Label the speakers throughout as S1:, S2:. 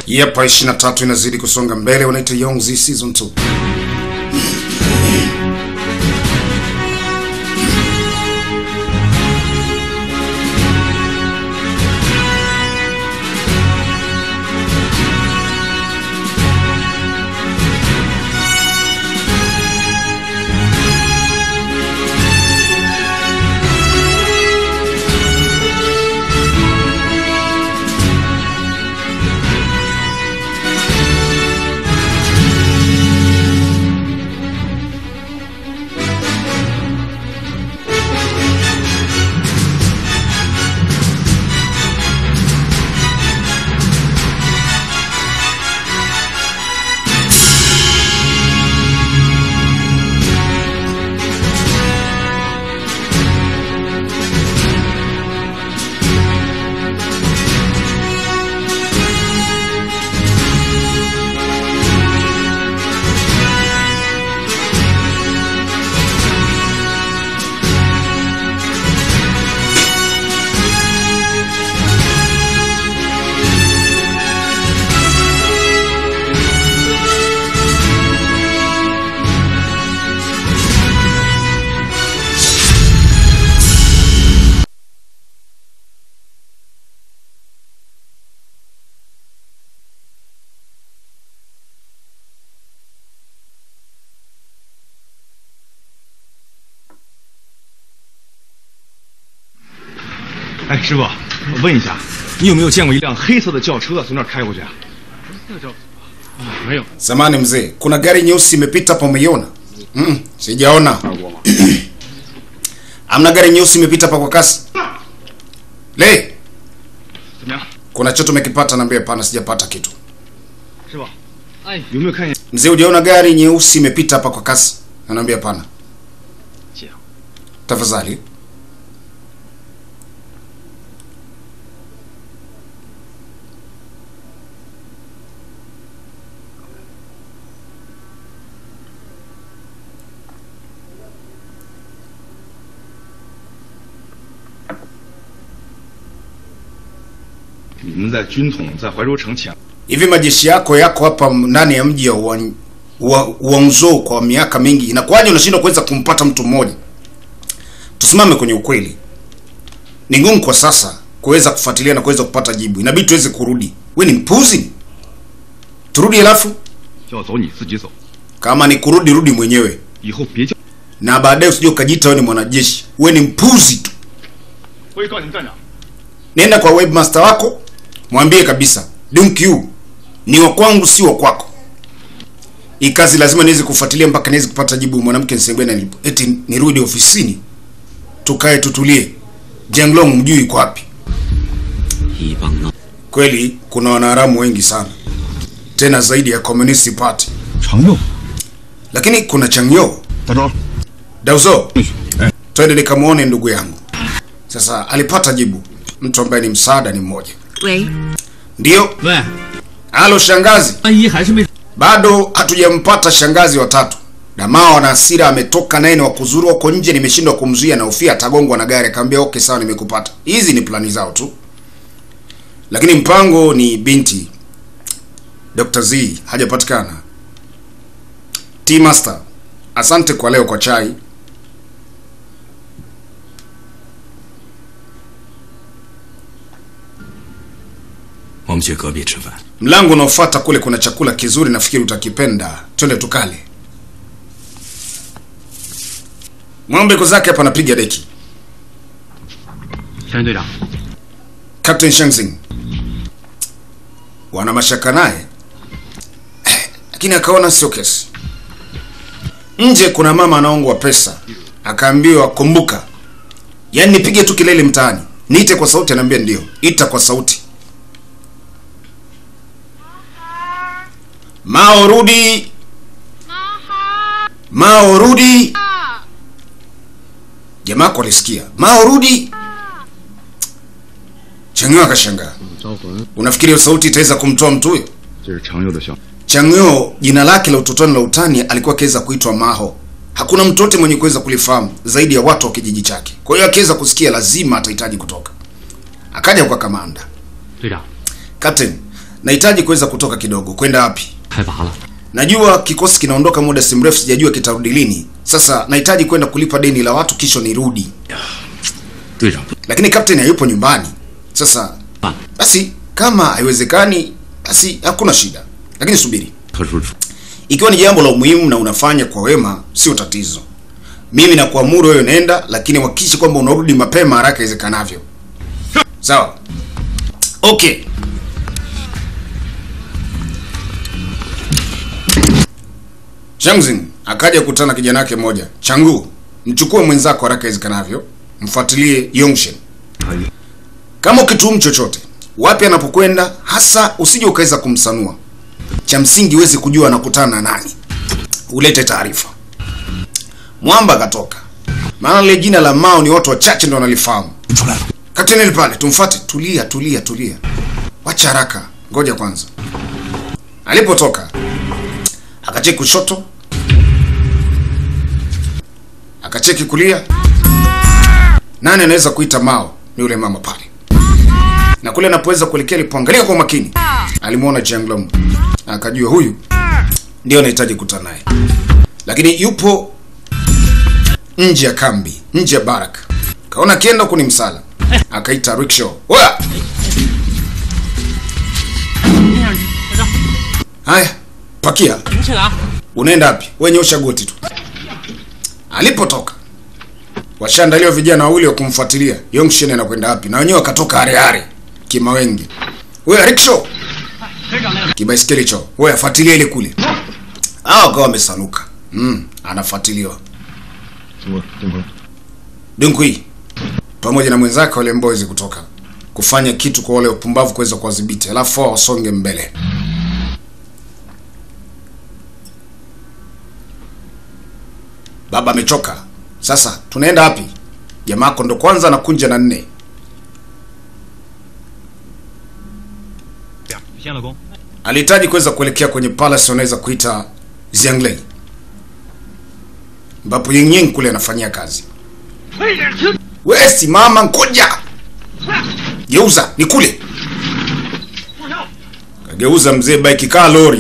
S1: Yapa 23 inazidi kusonga mbele, wanaita Yongzi season 2.
S2: “哎，师傅，我问一下，你有没有见过一辆黑色的轿车从那儿开过去啊？”“没有。
S1: Samani mzee, kuna gari nyeusi imepita hapa umeiona? Mm, sijaona. Amna gari nyeusi imepita hapa kwa kasi. Le,
S2: 怎么样，
S1: kuna choto umekipata? Naambia hapana, sijapata kitu.
S2: 师傅？哎，有没有看见？
S1: Mzee, hujaona gari nyeusi imepita hapa kwa kasi? Anaambia hapana.
S2: 这样，
S1: Tafadhali.
S2: “你们在军统在怀州城抢，
S1: Hivi majeshi yako yako hapa ndani ya mji wa wa Guangzhou kwa miaka mingi, inakuwaje unashindwa kuweza kumpata mtu mmoja? Tusimame kwenye ukweli. Ni ngumu kwa sasa kuweza kufuatilia na kuweza kupata jibu, inabidi tuweze kurudi. We ni mpuzi, turudi halafu
S2: 要走你自己走，
S1: kama ni kurudi, rudi mwenyewe,
S2: 以后别叫。
S1: na baadaye usije ukajiita wewe ni mwanajeshi. We ni mpuzi tu.
S2: 我也告你们站长，
S1: Nenda kwa webmaster wako, mwambie kabisa Dunkyu ni wa kwangu, si wa kwako. Hii kazi lazima niweze kufuatilia mpaka niweze kupata jibu. Mwanamke nisembena nilipo, eti nirudi ofisini tukae tutulie. Jenglong mjui iko wapi?
S3: 一帮闹
S1: Kweli kuna wanaharamu wengi sana, tena zaidi ya Communist Party,
S2: 常用。
S1: lakini kuna Changyo
S2: 大周，
S1: Dauzo, twende nikamwone ndugu yangu. Sasa alipata jibu, mtu ambaye ni msaada ni mmoja.
S4: 喂，
S1: Ndiyo,
S3: 喂，
S1: halo shangazi.
S3: 阿姨还是没
S1: bado hatujampata shangazi watatu na mao na hasira ametoka naye ni wakuzuru huko nje nimeshindwa kumzuia na ufia atagongwa na gari akamwambia okay sawa nimekupata hizi ni plani zao tu lakini mpango ni binti Dr. Z hajapatikana T Master asante kwa leo kwa chai
S3: 我们去隔壁吃饭。
S1: mlango unaofuata kule kuna chakula kizuri nafikiri utakipenda twende tukale ng'ombe ko zake hapa anapiga deki
S2: 山队长，
S1: Captain Shenzing wana mashaka naye Eh, lakini akaona sio kesi. Nje kuna mama anaongwa pesa, akaambiwa kumbuka, yaani nipige tu kelele mtaani, niite kwa sauti. Anaambia ndio, ita kwa sauti. Mao rudi, Mao rudi. Jamaa wako alisikia Mao rudi. Chang'yo akashangaa.
S2: 招魂，
S1: Unafikiri hiyo sauti itaweza kumtoa mtu huyo?
S2: 这是常用的小。
S1: Chang'yo jina lake la utotoni la utani alikuwa akiweza kuitwa Maho. Hakuna mtu yote mwenye kuweza kulifahamu zaidi ya watu wa kijiji chake. Kwa hiyo akiweza kusikia lazima atahitaji kutoka. Akaja kwa kamanda.
S2: 队长，
S1: Captain, nahitaji kuweza kutoka kidogo. Kwenda wapi?
S3: 开拔了。
S1: Najua kikosi kinaondoka muda si mrefu, sijajua kitarudi lini. Sasa nahitaji kwenda kulipa deni la watu kisha nirudi,
S3: 队长，
S1: lakini kapteni hayupo nyumbani. Sasa
S3: 办
S1: basi, kama haiwezekani, basi hakuna shida, lakini subiri,
S3: 特殊处
S1: ikiwa ni jambo la umuhimu na unafanya kwa wema, sio tatizo. Mimi nakuamuru wewe nenda, lakini hakikisha kwamba unarudi mapema haraka iwezekanavyo. Sawa? Okay. Changzin akaja kukutana kijana wake mmoja. Changu, mchukue mwenzako haraka iwezekanavyo, mfuatilie Yongshen. Kama ukituhumu chochote, wapi anapokwenda hasa, usije ukaweza kumsanua. Cha msingi huwezi kujua anakutana na nani, ulete taarifa. Mwamba akatoka, maana lile jina la Mao ni watu wachache ndio wanalifahamu.
S4: 出来了，
S1: Kapteni pale, tumfuate. Tulia, tulia, tulia, wacha haraka, ngoja kwanza. Alipotoka akacheki kushoto, akacheki kulia. Nani anaweza kuita Mao? Ni yule mama pale, na kule anapoweza kuelekea, alipoangalia kwa makini, alimwona Jianglong, akajua huyu ndio anahitaji kukutana naye, lakini yupo nje ya kambi, nje ya barak. Kaona akienda huku ni msala, akaita rickshaw. Oya! Haya, pakia. Unaenda wapi? Wewe nyosha goti tu. Alipotoka washaandaliwa vijana wawili wa kumfuatilia Yongshen anakwenda wapi, na wenyewe wakatoka hareare kimawengi. Wewe rickshaw, kibaiskeli cho, wewe afuatilia ile kule. Hao wakawa wamesanuka. Mm, anafuatiliwa
S2: 什么东风？
S1: Dunkui pamoja na mwenzake wale mbozi kutoka kufanya kitu kwa wale wapumbavu kuweza kuwadhibiti, alafu wao wasonge mbele. Baba amechoka. Sasa tunaenda wapi? Jamaako ndo kwanza anakunja na nne.
S2: 先老公，
S1: Alihitaji kuweza kuelekea kwenye palace wanaweza kuita Xianglei, ambapo Ying Ying kule anafanyia kazi. We simama, ngoja geuza, ni kule. Kageuza mzee bike kaa lori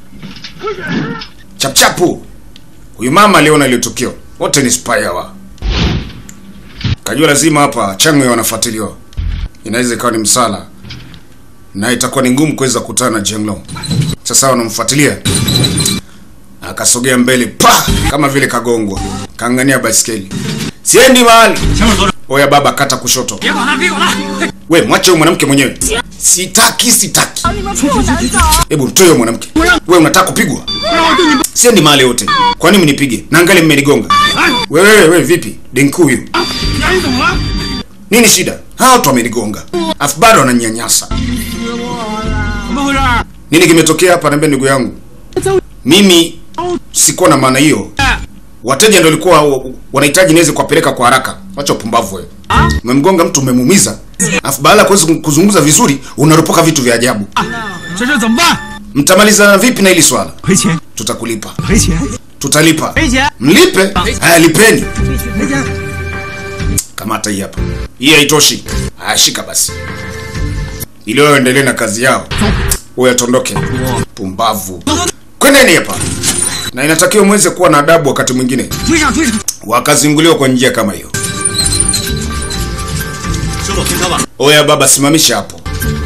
S1: chapchapu. Huyu mama aliona ile tukio, wote ni spy hawa. Kajua lazima hapa Chang'e wanafuatiliwa, inaweza ikawa ni msala na itakuwa ni ngumu kuweza kukutana na Jenglong. Sasa wanamfuatilia, akasogea mbele pa kama vile kagongwa, kaangania baiskeli, siendi mahali. Oya baba, kata kushoto. We mwache huyo mwanamke mwenyewe. Sitaki, sitaki.
S5: 你们不能走。
S1: Hebu mtoe huyo mwanamke. We unataka kupigwa? Siendi mahali yote. Kwa nini mnipige? Na angali mmenigonga. Wewe wewe we, vipi? Denku huyu. Nini shida? Hawa watu wamenigonga. Afu bado wananyanyasa. Nini kimetokea hapa? Niambia ndugu yangu. Mimi sikuwa na maana hiyo. Wateja ndio walikuwa wa- wanahitaji niweze kuwapeleka kwa haraka. Wacha upumbavu wewe. Umemgonga mtu umemuumiza. Afu baada ya kuweza kuzungumza vizuri, unaropoka vitu vya ajabu.
S4: 这事怎么办？
S1: Mtamalizana vipi na hili swala?
S4: 赔钱，
S1: Tutakulipa.
S4: 赔钱，
S1: Tutalipa.
S4: 赔钱，
S1: Mlipe? Haya, lipeni.
S4: 赔钱。
S1: Kamata hii hapa. Hii haitoshi. Haya, shika basi, ili wao endelee na kazi yao. Wewe atondoke. Pumbavu. Kwendeni hapa. Na inatakiwa mweze kuwa na adabu wakati mwingine.
S4: 追上追上！
S1: Wakazinguliwa kwa njia kama hiyo.
S3: 师傅停车吧。
S1: Oya baba, simamisha hapo.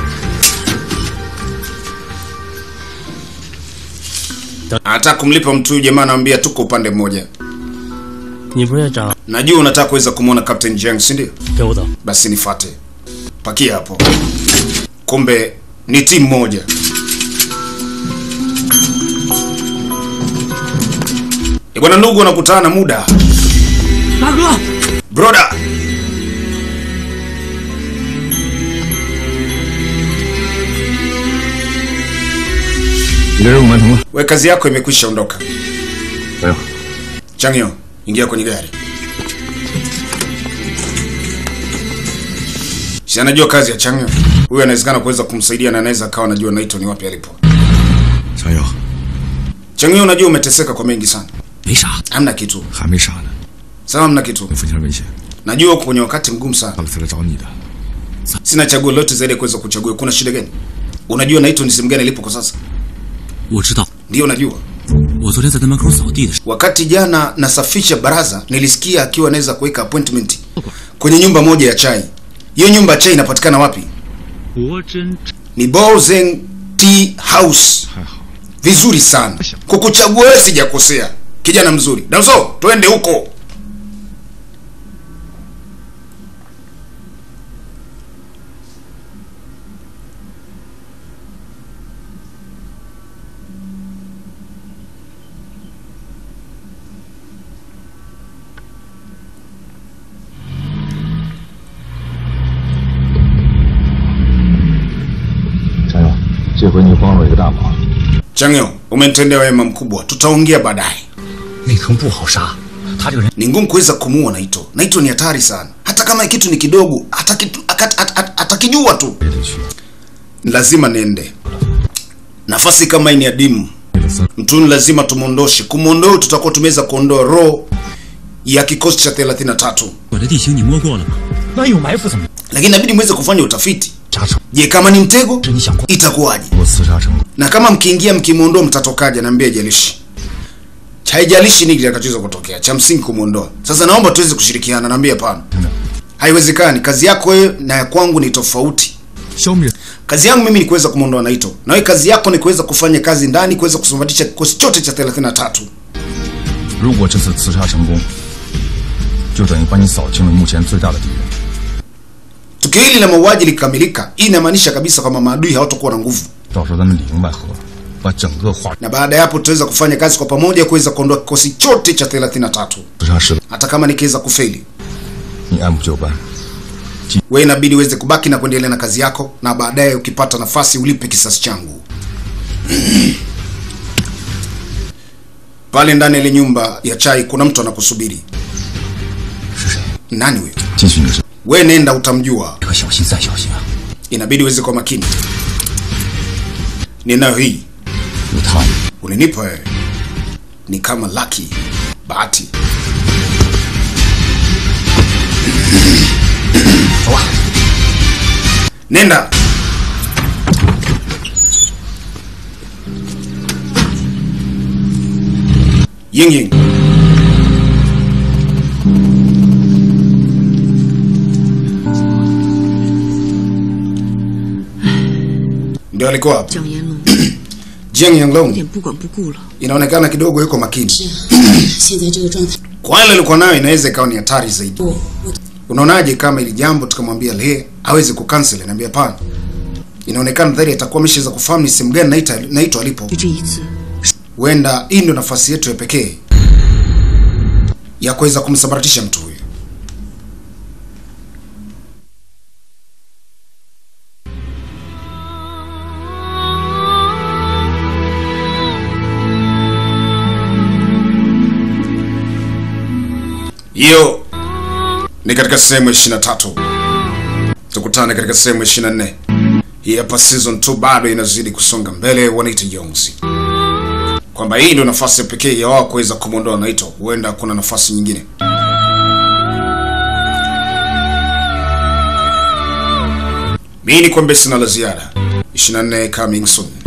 S1: Anataka kumlipa mtu huyu jamaa, anamwambia tuko upande mmoja.
S6: 你不是也长
S1: Najua unataka kuweza kumwona Captain Jiang, si ndio?
S6: 给我走，
S1: Basi nifate. Pakia hapo. Kumbe ni timu moja. E bwana, ndugu wanakutana na muda.
S4: 大哥，
S1: Broda. We kazi yako imekwisha ondoka.
S2: 没有，
S1: Changyo, ingia kwenye gari. Si anajua kazi ya Changyo. Huyu anawezekana kuweza kumsaidia na anaweza akawa anajua Naito ni wapi alipo.
S4: 小友，
S1: Changyo, unajua umeteseka kwa mengi sana.
S4: 没啥，
S1: Hamna kitu.
S4: 还没啥呢。
S1: Sawa, hamna kitu.
S4: 我父亲危险，
S1: Najua uko kwenye wakati mgumu sana.
S4: 到了才来找你的。
S1: Sina chaguo lolote zaidi ya kuweza kuchagua. Kuna shida gani? Unajua Naito ni sehemu gani ilipo kwa sasa?
S3: 我知道，
S1: Ndio najua.
S3: 我昨天在他门口扫地的时候，
S1: Wakati jana nasafisha baraza, nilisikia akiwa anaweza kuweka appointment kwenye nyumba moja ya chai. Hiyo nyumba ya chai inapatikana wapi?
S2: 国真
S1: Ni Bolzeng Tea House.
S2: 还好，
S1: Vizuri sana. Kukuchagua wewe sijakosea. Kijana mzuri. Damso, twende huko. Changyo, umenitendea wema mkubwa. Tutaongea baadaye.
S3: 内藤不好杀，他这个人
S1: Ni ngumu kuweza kumuua Naito. Naito ni hatari sana. Hata kama kitu ni kidogo, atakitu- akat- at- at- atakijua tu.
S3: 也得去。
S1: Lazima niende. Nafasi kama hii ni adimu.
S3: 为了三，
S1: Mtuni lazima tumwondoshe. Kumwondoa tutakuwa tumeweza kuondoa roho ya kikosi cha 33.
S3: 我的地形你摸过了吗？那有埋伏怎么？
S1: Lakini inabidi muweze kufanya utafiti.
S3: 扎成，
S1: Je, kama ni mtego
S3: 是你想过？
S1: itakuwaje?
S3: 我刺杀成功，
S1: Na kama mkiingia mkimwondoa mtatokaje? Naambia haijalishi. Haijalishi nini kitakachoweza kutokea. Cha msingi kumwondoa. Sasa naomba tuweze kushirikiana. Naambia hapana.
S3: 真的
S1: Haiwezekani. Kazi yako wewe na ya kwangu ni tofauti.
S3: 消灭
S1: Kazi yangu mimi ni kuweza kumwondoa Naito. Na wewe kazi yako ni kuweza kufanya kazi ndani kuweza kusambaratisha kikosi chote cha 33.
S5: 如果这次刺杀成功，就等于把你扫清了目前最大的敌人。
S1: Tukio hili la mauaji likikamilika, hii inamaanisha kabisa kwamba maadui hawatakuwa na nguvu.
S5: 到时候咱们里应外合，把整个化
S1: Na baada ya hapo tutaweza kufanya kazi kwa pamoja kuweza kuondoa kikosi chote cha 33.
S5: 刺杀失败，
S1: Hata kama nikiweza kufeli,
S5: 你按部就班。
S1: wewe inabidi uweze kubaki na kuendelea na kazi yako, na baadaye ukipata nafasi ulipe kisasi changu. Pale ndani ya ile nyumba ya chai kuna mtu anakusubiri.
S5: 是谁？
S1: Nani huyo?
S5: 进去你是
S1: Wewe nenda utamjua.
S3: 可小心再小心啊！
S1: Inabidi uweze kwa makini. Ninayo hii.
S5: 有他，
S1: Ulinipa wewe. Ni kama lucky. Bahati.
S3: 走吧。
S1: Nenda. Ying Ying. Ndio alikuwa hapa.
S7: 蒋延龙
S1: Jiang
S7: 有
S1: Yanglong
S7: 点不管不顾了。
S1: inaonekana kidogo yuko makini.
S8: 现在这个状态，
S1: Kwa ile alikuwa nayo inaweza ikawa ni hatari zaidi.
S8: 我我
S1: Unaonaje kama ili jambo tukamwambia Le aweze kucancel? Naambia hapana. Inaonekana dhahiri atakuwa ameshaweza kufahamu ni sehemu gani naita naitwa alipo.
S7: 就这一次，
S1: Huenda hii ndio nafasi yetu ya pekee ya kuweza kumsambaratisha mtu huyu. Hiyo ni katika sehemu ya 23. Tukutane katika sehemu ya 24. Hii hapa season 2 bado inazidi kusonga mbele, wanaita Jonzi kwamba hii ndio nafasi ya pekee ya wao kuweza kumwondoa Naito. Huenda kuna nafasi nyingine. Mimi ni kwamba sina la ziada. 24 coming soon.